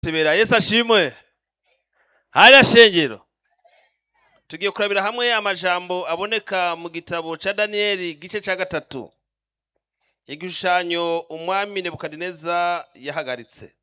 tebera yesu ashimwe hariya shengero tugiye kurabira hamwe amajambo aboneka mu gitabo ca daniyeli gice ca gatatu igishushanyo umwami nebukadineza yahagaritse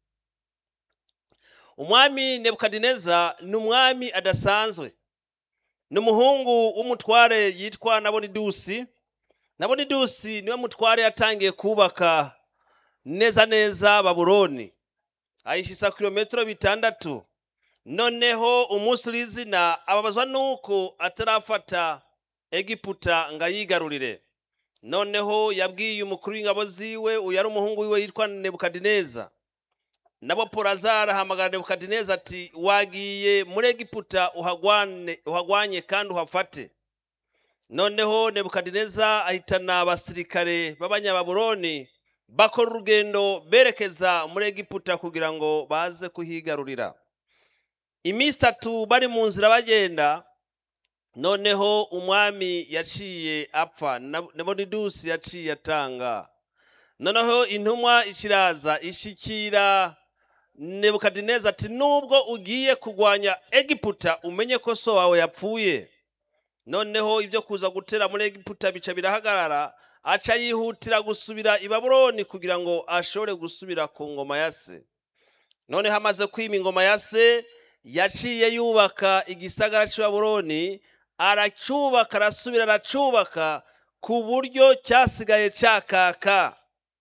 umwami nebukadineza ni umwami adasanzwe ni umuhungu w'umutware yitwa nabonidusi nabonidusi niwe mutware yatangiye kubaka neza neza babuloni ayishisa kilometero bitandatu noneho umunsi urizina ababazwa nuko atarafata egiputa ngo ayigarurire noneho yabwiye umukuru w'ingabo ziwe uyu ari umuhungu wiwe yitwa nebukadineza nabo porazara ahamagara nebukadineza ati wagiye muri egiputa uhagwane uhagwanye kandi uhafate noneho nebukadineza ahitana abasirikare b'abanyababuloni bakora urugendo berekeza muri egiputa kugira ngo baze kuhigarurira iminsi itatu bari mu nzira bagenda noneho umwami yaciye apfa nebonidusi yaciye atanga noneho intumwa ikiraza ishikira nebukadineza ati nubwo ugiye kurwanya egiputa umenye ko so wawe yapfuye noneho ibyo kuza gutera muri egiputa bica birahagarara aca yihutira gusubira i babuloni kugira ngo ashobore gusubira ku ngoma ya se noneho amaze kwima ingoma ya se yaciye yubaka igisagara cy'i babuloni aracyubaka arasubira aracubaka ku buryo cyasigaye cyakaka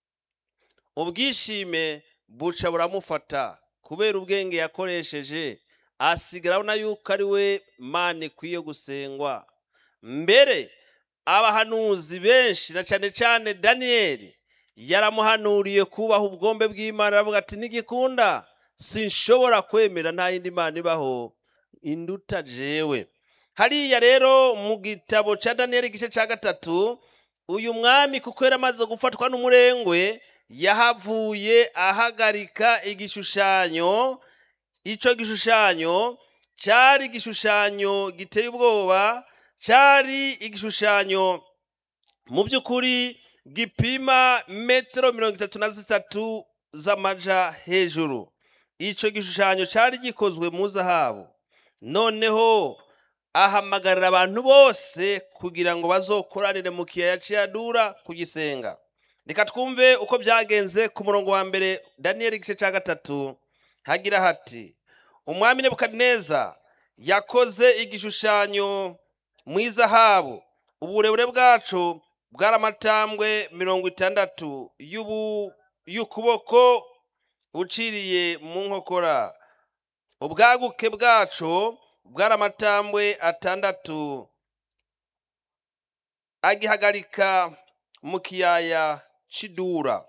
ubwishime buca buramufata kubera ubwenge yakoresheje asigara abona yuko ari we mana ikwiye gusengwa mbere abahanuzi benshi na cyane cyane daniyeli yaramuhanuriye kubaha ubwombe bw'imana aravuga ati ntigikunda sinshobora kwemera nta yindi mana ibaho induta jewe hariya rero mu gitabo cya daniyeli igice cya gatatu uyu mwami kuko yari amaze gufatwa n'umurengwe yahavuye ahagarika igishushanyo icyo gishushanyo cyari igishushanyo giteye ubwoba cyari igishushanyo mu by'ukuri gipima metero mirongo itatu na zitatu z'amaja hejuru icyo gishushanyo cyari gikozwe mu zahabu noneho ahamagarira abantu bose kugira ngo bazokoranire mu kiyaya cy'iyadura kugisenga reka twumve uko byagenze ku murongo wa mbere daniyeli igice cya gatatu hagira hati umwami nebukadineza yakoze igishushanyo mu izahabu uburebure bwacu bwari amatambwe mirongo itandatu y'ukuboko uciriye mu nkokora ubwaguke bwacu bwari amatambwe atandatu agihagarika mu kiyaya c'idura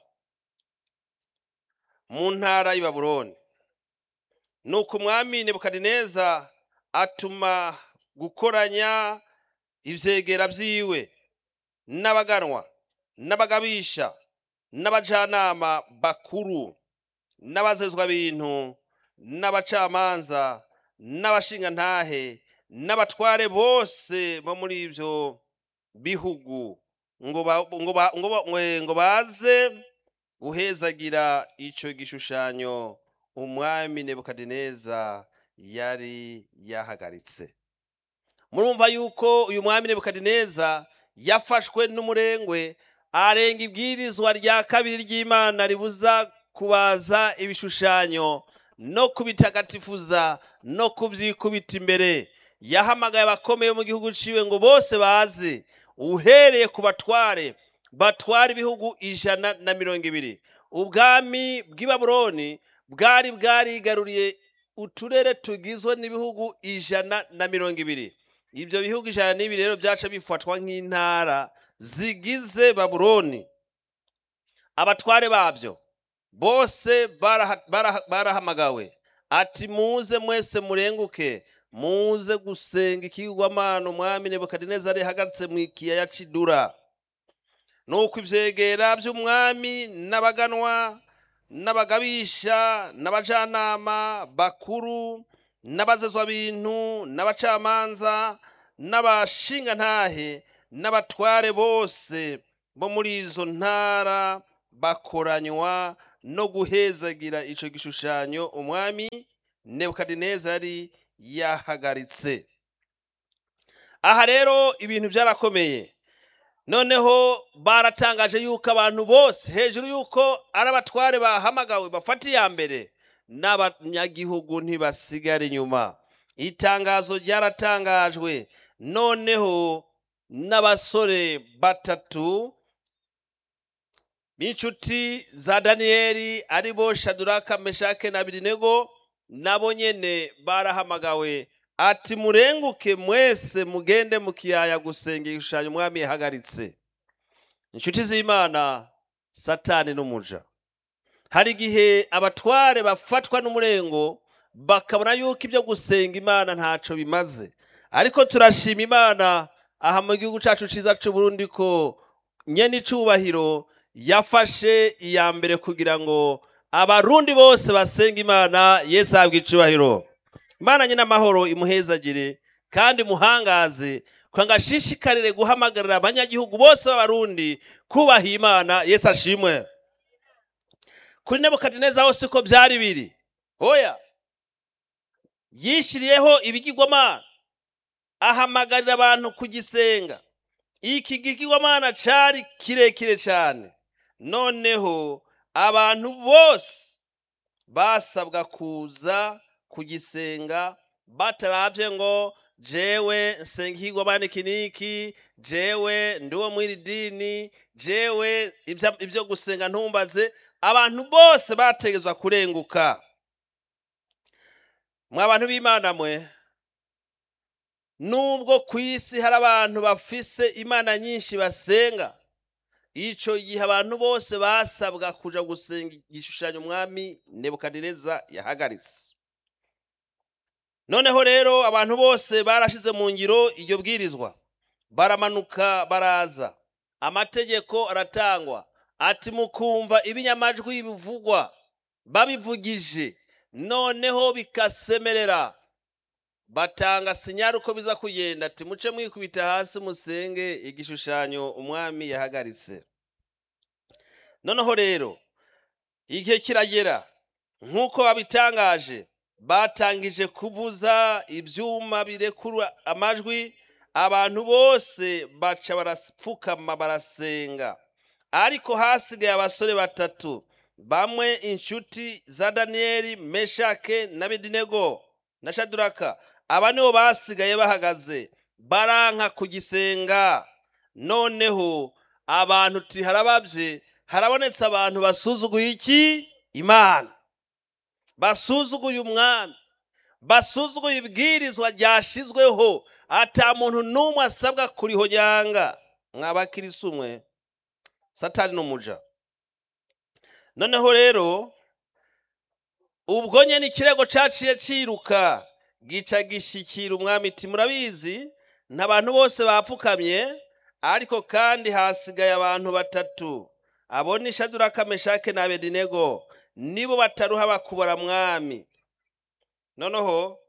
mu ntara y'i babuloni nuko umwami nebukadineza atuma gukoranya ivyegera vyiwe n'abaganwa n'abagabisha n'abajanama bakuru n'abazezwa bintu n'abacamanza n'abashingantahe n'abatware bose bo muri ivyo bihugu ngo ba, ngo ba, ngo ba, ngo baze guhezagira ico gishushanyo umwami nebukadineza yari yahagaritse murumva yuko uyu mwami nebukadineza yafashwe n'umurengwe arenga ibwirizwa rya kabiri ry'imana ribuza kubaza ibishushanyo no kubitagatifuza no kubyikubita imbere yahamagaye abakomeye mu gihugu ciwe ngo bose baze uhereye ku batware batwara ibihugu ijana na mirongo ibiri ubwami bw'i babuloni bwari bwarigaruriye uturere tugizwe n'ibihugu ijana na mirongo ibiri ibyo bihugu ijana n'ibiri rero byaca bifatwa nk'intara zigize babuloni abatware babyo bose barahamagawe ati muze mwese murenguke muze gusenga ikigwamana umwami nebukadineza rihagaritse mu ikiyaya c'idura nuko ivyegera vy'umwami n'abaganwa n'abagabisha n'abajanama bakuru n'abazezwa bintu n'abacamanza n'abashingantahe n'abatware bose bo muri izo ntara bakoranywa no guhezagira ico gishushanyo umwami nebukadinezari yahagaritse aha rero ibintu byarakomeye noneho baratangaje yuko abantu bose hejuru yuko ari abatware bahamagawe bafata iya mbere n'abanyagihugu ntibasigara inyuma itangazo ryaratangajwe noneho n'abasore batatu b'inshuti za daniyeli ari bo shaduraka meshake na birinego nabo nyene barahamagawe ati murenguke mwese mugende mu kiyaya gusenga igishushanyo umwami yahagaritse inshuti z'imana satani n'umuja hari igihe abatware bafatwa n'umurengo bakabona yuko ibyo gusenga imana ntaco bimaze ariko turashima imana aha mu gihugu cacu ciza c'uburundi ko nyene icubahiro yafashe iya mbere kugira ngo abarundi bose basenga imana yesu ahabwa icubahiro imana nyine amahoro imuhezagire kandi muhangaze kugira ngo ashishikarire guhamagarira abanyagihugu bose b'abarundi kubaha imana yesu ashimwe kuri nebukadineza hose uko byari biri hoya yishyiriyeho ibigirwamana ahamagarira abantu kugisenga iki gigirwamana cari kirekire cyane noneho abantu bose basabwa kuza kugisenga bataravye ngo jewe nsenga ikigwamana iki niki jewe ndiwo mw'iri dini jewe ibya- ibyo gusenga ntumbaze abantu bose bategezwa kurenguka mwa bantu b'imana mwe nubwo ku isi hari abantu bafise imana nyinshi basenga ico gihe abantu bose basabwa kuja gusenga igishushanyo umwami nebukadineza yahagaritse noneho rero abantu bose barashize mu ngiro iryo bwirizwa baramanuka baraza amategeko aratangwa ati mukumva ibinyamajwi bivugwa babivugije noneho bikasemerera batanga sinyari uko biza kugenda ati muce mwikubita hasi musenge igishushanyo umwami yahagaritse noneho rero igihe kiragera nk'uko babitangaje batangije kuvuza ibyuma birekura amajwi abantu bose baca barapfukama barasenga ariko hasigaye abasore batatu bamwe inshuti za daniyeli meshake na bedinego na shaduraka aba nibo basigaye bahagaze baranka kugisenga noneho abantu ti harababye harabonetse abantu basuzuguye iki imana basuzuguye umwami basuzuguye ibwirizwa ryashizweho ata muntu n'umwe asabwa kurihonyanga mwabakirisi umwe satani n'umuja noneho rero ubwo nyene ikirego caciye ciruka gica gishikira umwami iti murabizi ntabantu bose bapfukamye ariko kandi hasigaye abantu batatu abo ni shaduraka meshake na abedinego nibo bataruha bakubora mwami noneho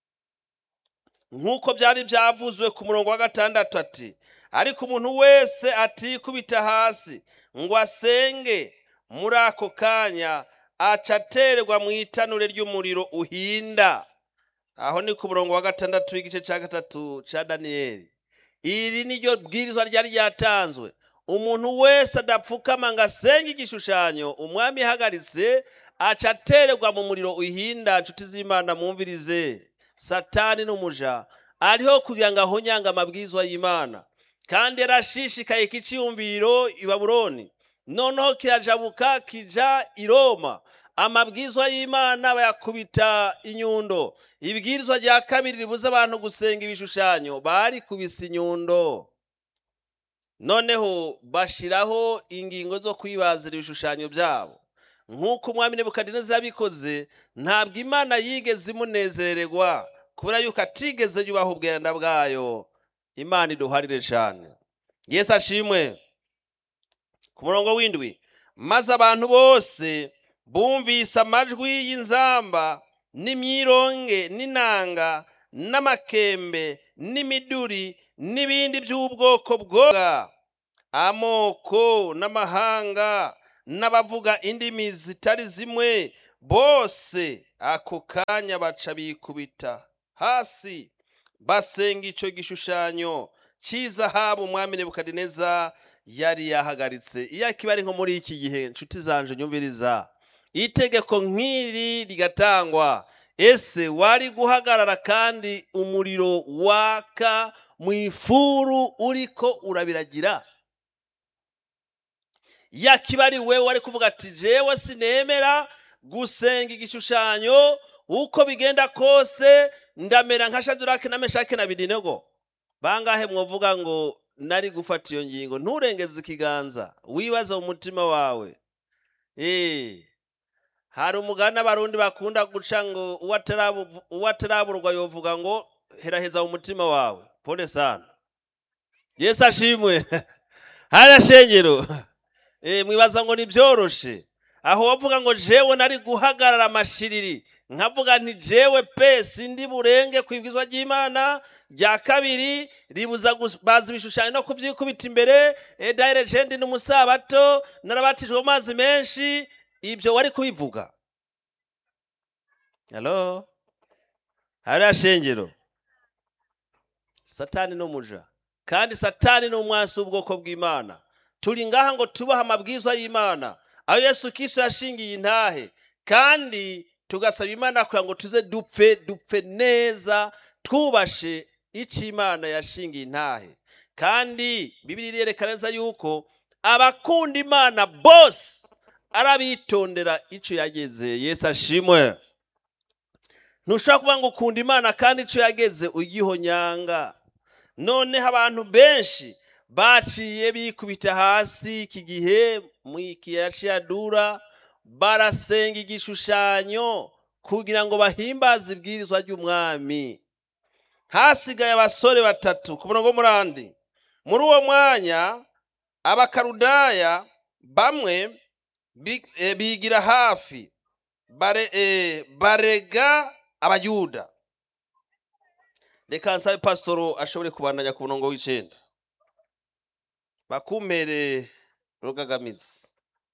nk'uko byari byavuzwe ku murongo wa gatandatu ati ariko umuntu wese atikubita hasi ngo asenge muri ako kanya aca aterwa mu itanure ry'umuriro uhinda aho ni ku murongo wa gatandatu w'igice cya gatatu cya daniyeli iri ni ryo bwirizwa ryari ryatanzwe umuntu wese adapfukama ngo asenge igishushanyo umwami yahagaritse aca aterwa mu muriro uhinda nshuti z'imana mwumvirize satani n'umuja ariho kugira ngo ahonyange amabwizwa y'imana kandi yarashishikaye kiciyumviro i babuloni noneho kirajabuka kija i roma amabwizwa y'imana bayakubita inyundo ibwirizwa rya kabiri ribuza abantu gusenga ibishushanyo barikubise inyundo noneho bashiraho ingingo zo kwibazira ibishushanyo byabo nk'uko umwami nebukadineza yabikoze ntabwo imana yigeze imunezererwa kubera yuko atigeze yubaha ubwenda bwayo imana iduharire cyane yesu ashimwe ku murongo w'indwi maze abantu bose bumvise amajwi y'inzamba n'imyironge n'inanga n'amakembe n'imiduri n'ibindi by'ubwoko bwoga amoko n'amahanga n'abavuga indimi zitari zimwe bose ako kanya baca bikubita hasi basenga ico gishushanyo cy'izahabu umwami nebukadineza yari yahagaritse iyo akiba ari nko muri iki gihe nshuti zanje nyumviriza itegeko nk'iri rigatangwa ese wari guhagarara kandi umuriro waka mu ifuru uriko urabiragira yakiba ari wewe wari kuvuga ati jewe sinemera gusenga igishushanyo uko bigenda kose ndamera nka shadurake na meshake na bidinego bangahe mwovuga ngo nari gufata iyo ngingo nturengeze ikiganza wibaze mu mutima wawe eh hari umugani abarundi bakunda guca ngo uwo ataraburwa yovuga ngo heraheza mu mutima wawe pole sana yesu ashimwe hariya shengero eh mwibaza ngo nibyoroshe aho wavuga ngo jewe nari guhagarara amashiriri nkavuga nti jewe pe sindi burenge ku ibwizwa ry'imana rya kabiri ribuza baza ibishushanyo no kubyikubita imbere edayire jendi n'umusabato narabatijwe mu mazi menshi ibyo wari kubivuga halo hariya shengero satani n'umuja kandi satani ni umwansi w'ubwoko bw'imana turi ngaha ngo tubahe amabwizwa y'imana aho yesu kiso yashingiye intahe kandi tugasaba imana kugira ngo tuze dupfe dupfe neza twubashe icyo imana yashingiye intahe kandi bibiri irerekana neza yuko abakunda imana bose arabitondera icyo yageze yesu ashimwe ntushobora kuvuga ngo ukunda imana kandi icyo yageze ugihonyanga noneho abantu benshi baciye bikubita hasi iki gihe mu ikiyaya cy'iyadura barasenga igishushanyo kugira ngo bahimbaze ibwirizwa ry'umwami hasigaye abasore batatu ku murongo murandi muri uwo mwanya abakarudaya bamwe bigira hafi barega abayuda reka nsabe pasitoro ashobore kubandanya ku murongo w'icyenda bakumere rugagamizi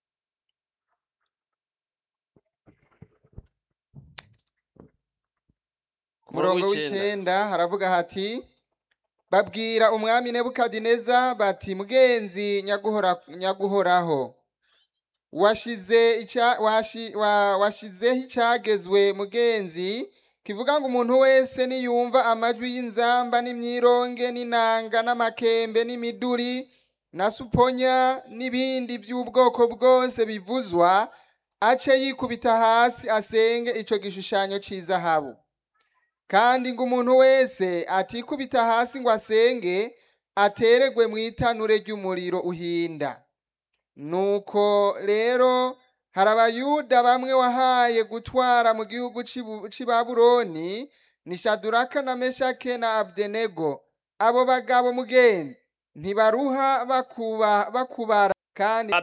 ku murongo w'icyenda haravuga hati babwira umwami nebukadineza bati mugenzi nyaguhoraho washizeho icyagezwe mugenzi kivuga ngo umuntu wese niyumva amajwi y'inzamba n'imyironge n'inanga n'amakembe n'imiduri na suponya n'ibindi by'ubwoko bwose bivuzwa ace yikubita hasi asenge icyo gishushanyo cy'izahabu kandi ngo umuntu wese atikubita hasi ngo asenge ateregwe mu itanure ry'umuriro uhinda nuko rero hari abayuda bamwe wahaye gutwara mu gihugu cy'i baburoni ni shaduraka na meshake na abdenego abo bagabo mugenzi ntibaruha bakubara kandi